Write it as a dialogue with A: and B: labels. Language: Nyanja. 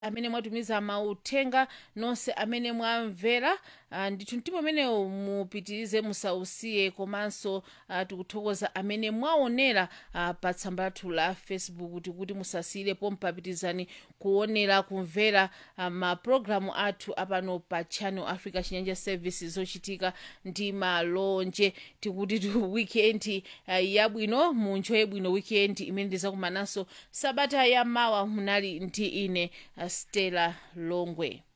A: amene mwatumiza mauthenga nonse amene mwamvera uh, ndithu mtima umenewu mupitirize musausiye komanso uh, tikuthokoza amene mwaonera uh, pa tsamba lathu la facebook tikuti musasiyirepo mpapitizani kuonera kumvera uh, mapulogalamu athu apano pa channel africa chinyanja service zochitika ndi malonje tikuti tu weekend uh, yabwino munjoye bwino weekend imene ndizakumananso sabata ya mawa munali ndi ine uh, stella longwe